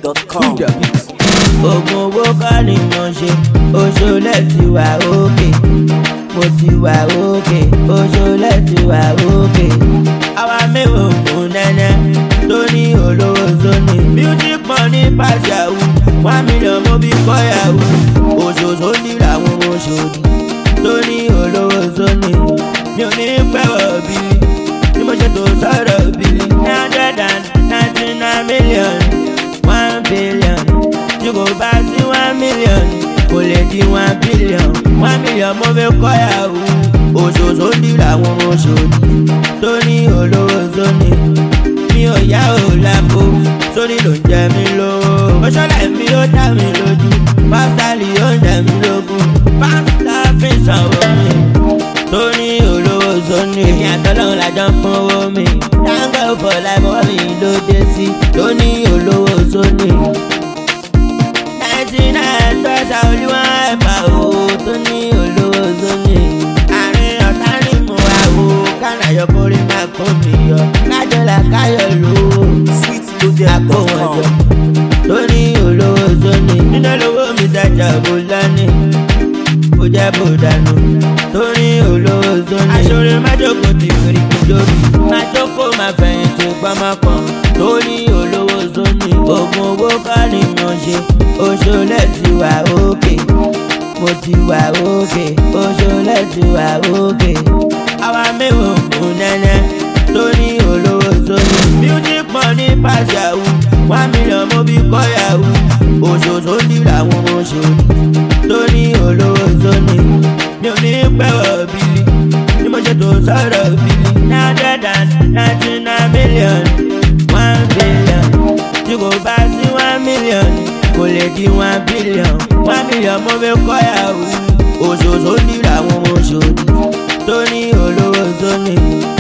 Fujininja.com. oògùn owó kọ́ ni mo ṣe oṣoolẹ̀ ti wà òkè mo ti wà òkè oṣoolẹ̀ ti wà òkè. àwa mẹ́wàá ògùn nẹ́nẹ́ tó ní olówó sóni music money pass yahoo one million mo bí kọ́ yahoo òṣòṣò ní làwọn oṣòdì tó ní olówó sóni mi ò ní pẹ́wọ̀ bíi bí mo ṣe tó sọ̀rọ̀ bíi nine hundred and ninety nine million one billion tí kò bá sí one million kò lè di one billion one million mo fi kọ́ yahoo òṣòṣò ń dìrà àwọn oṣòdì tó ní olówó sóni mi ò yá ò lápò sórí ló ń jẹ mí lówó mọ́ṣọ́lá mi ó dá mi lójú pásítálì ó ń jẹ mí lógún pásítá fi sanwó mi tó ní olówó sóni èmi àtọ́lọ́run lájọ ń pọ́n owó mi dáńgọ́ fọ̀ láìpọ́ mi ló dé sí tó ní olówó sóni ninety nine tọ́sà olúwa ẹ̀fà o tó ní olówó sóni. àárín ọ̀tá ni mo wá o kánà yọkórí máa kó mi yọ kájọlá káyọ̀ lówó àpò wọn jọ tó ní olówó sóni. nínú olówó mi dájà bó lánìí kó jẹ́ bó dànù tó ní olówó sóni. aṣọ́rẹ́ májòkó ti fèrè kúndóbi májòkó máa fẹ̀yìntì pamọ́pọ́n tó ní olówó sóni. oògùn owó kọ́ ni mo ṣe oṣoolẹ̀ ti wà òkè mo ti wà òkè oṣoolẹ̀ ti wà òkè. àwa mẹ́wàá ògùn nẹ́nẹ́ tó ní olówó sóni. music money pass yahoo one million mo bí kọ́ yahoo òṣòṣò ń dìrà àwọn oṣòdì tó ní olówó sóni. mi ò ní pẹ́wọ̀ bílí ni mo ṣe tó sọ̀rọ̀ bílí. nine hundred and ninety nine million one billion tí kò bá sí one million kò lè di one billion one million mo fi kọ́ yahoo òṣòṣò ń dìrà àwọn oṣòdì tó ní olówó sóni.